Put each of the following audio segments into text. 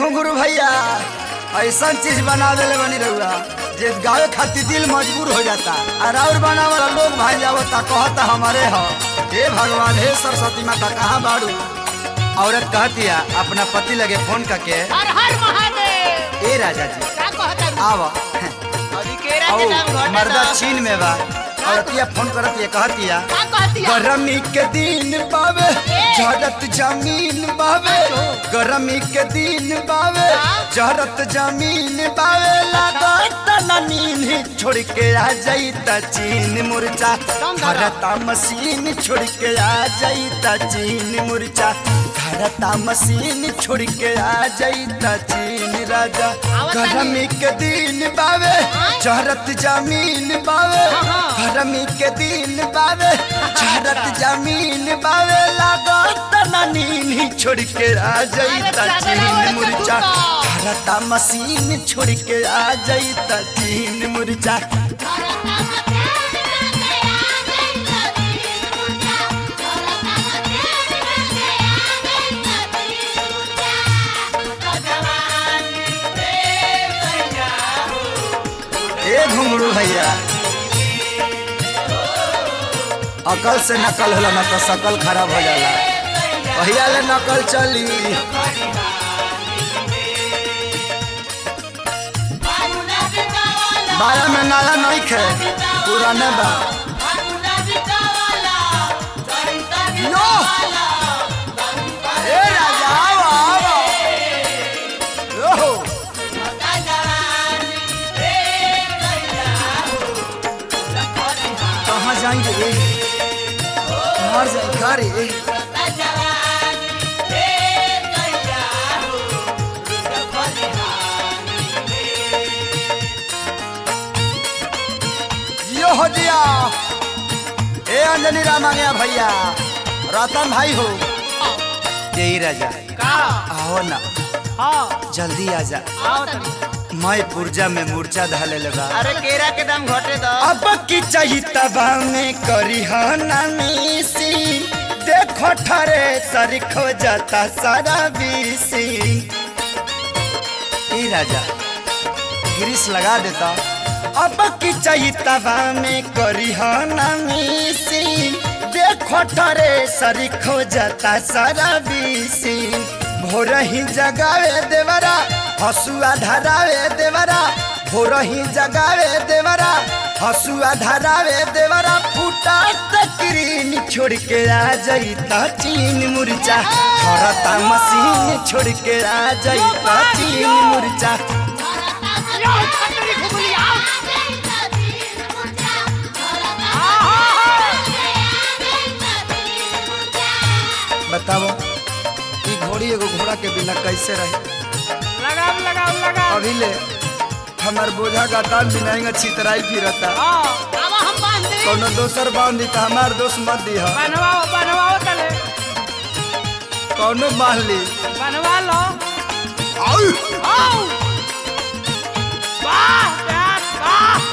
घुंघरू भैया ऐसा चीज बना देले बनी रहुआ जे गावे खातिर दिल मजबूर हो जाता और और बना वाला लोग भाई जावता कहता हमारे हो हे भगवान हे सरस्वती माता कहाँ बाड़ू औरत कहती है अपना पति लगे फोन करके हर हर महादेव ए राजा जी का कहता आव अभी केरा के नाम औ घटे मर्दा ना। चीन में बा औरतिया फोन करती है कहती है का कहती है गरमी के दिन बावे झरत जमीन बावे गरमी के दिन बावे झरत जमीन बावे लागत न नींद छोड़ के आ जाई त चीन मुरचा धरता मशीन छोड़ के आ जाई त चीन मुरचा धरता मशीन छोड़ के आ जाई त चीन राजा गरमी के दिन बावे झरत जमीन बावे गरमी के दिन बावे झरत जमीन बावे लागत न नींद छोड़ के आ जाई त चीन मुरचा धरता मशीन छोड़ के आ जाई त चीन मुरचा ए घुंगरू भैया अकल से नकल होला ना तो शकल खराब हो जाला भैया ले नकल चली बाया में नाला नहीं खे पुराने बा यो ए राजा आओ आओ यो कहाँ जाएंगे रे मर जाए का रे यो हो दिया ए अंजनी राम आ गया भैया रतन भाई हो यही राजा का आओ ना हाँ जल्दी आ जा आओ तनी मैं पुर्जा में मूर्छा धाले लगा अरे केरा के दाम घटे दो अब की चाहिए तबा में करी नामी देखो ठरे सर खो जाता सारा बीसी ए राजा गिरीश लगा देता अब की चाहिए तबा में करी नामी देखो ठरे सर खो जाता सारा बीसी भोर ही जगावे देवरा हसुआ धरावे देवरा भोर ही जगावे देवरा हसुआ धरावे देवरा फूटा तकरीन छोड़ के आ जाई ता चीन मुरचा थरता मशीन छोड़ के आ जाई ता चीन मुरचा बताओ ई घोड़ी एगो घोड़ा के बिना कैसे रहे लगाओ लगाओ लगाओ अभी ले हमार बोझा का तान बिनाएंगा छितराई फिरता हाँ अब हम बांध दे कोनो दोसर बांध दी त हमार दोस्त मत दी बनवाओ बनवाओ तले कौनो बांध ली बनवा लो आउ! आओ वाह प्यार वाह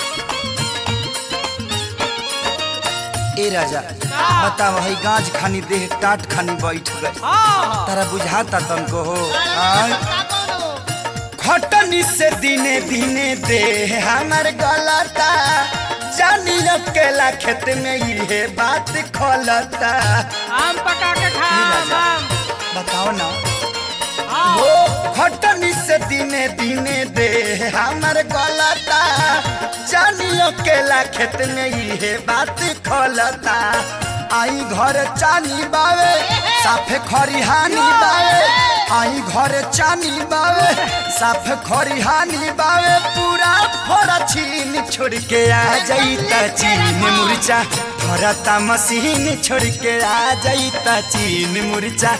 ए राजा बताओ हई गाज खानी देह टाट खानी बैठ गए हाँ तारा बुझाता तुमको हो आय? खटनी से दिने दिने देह हमार गलता जानी अकेला खेत में ये बात खोलता आम पका के खा राजा। आम बताओ ना हाँ हो खटनी से दिने दिने दे हमर गलता जानी अकेला खेत में ये बात खोलता आई घर चानी बावे साफे खरिहानी बावे आई घर चानी बावे साफ खरिहानी बावे पूरा फोड़ा छीन छोड़ के आ जाई त चीन मुरचा फरता मशीन छोड़ के आ जाई त चीन मुरचा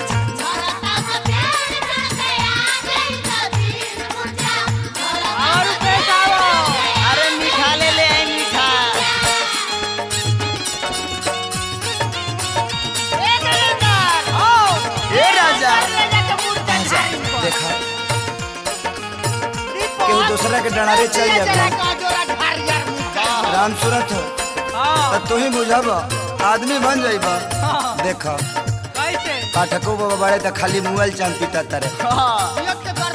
और पैसा आओ अरे मीठा ले ले आई मीठा ए गलेंदर ओ ए राजा ले जाके मुर्गा आजा, खाई इनको। देखा रिपोर्ट केहू दूसरा के डरारे चल ले जाता। चला का जोरा ढार यार मुर्गा। राम सूरत हो हाँ तो तू ही बुझब आदमी बन जाइब हाँ देख कैसे पाठको बाबा बड़े तो खाली मोबाइल चांद पीता तारे हाँ के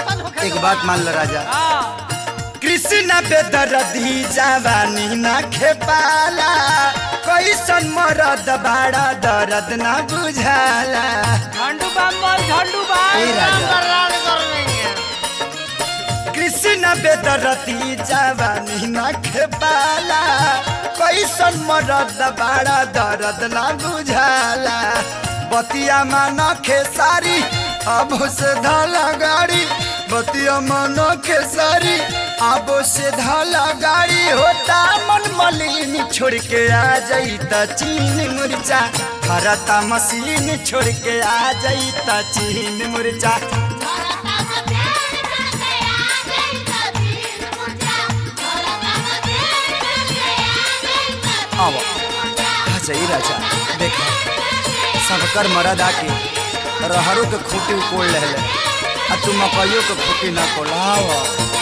एक बात मान लो राजा हाँ कृष्ण बेदरदी जवानी न खेपाला कैसन मरद बाड़ा दर्द न बुझाला झंडू बम बोल झंडू बम ए राजा रान कर लेंगे कृष्ण बेदरदी जवानी न खेपाला कैसन मरद बाड़ा दर्द न बुझाला बतिया मान खेसारी अब से धाला गाड़ी बतिया मान खेसारी अब से धाला गाड़ी होता मन मलिन छोड़ के आ जाई त चीन मुरचा खरता मशीन छोड़ के आ जाई त चीन मुरचा अब आ जाई राजा देखा सबकर मरद आके रहरों के खूटी उकोड़ ले आ तू मकइयों के खूटी ना कोलाव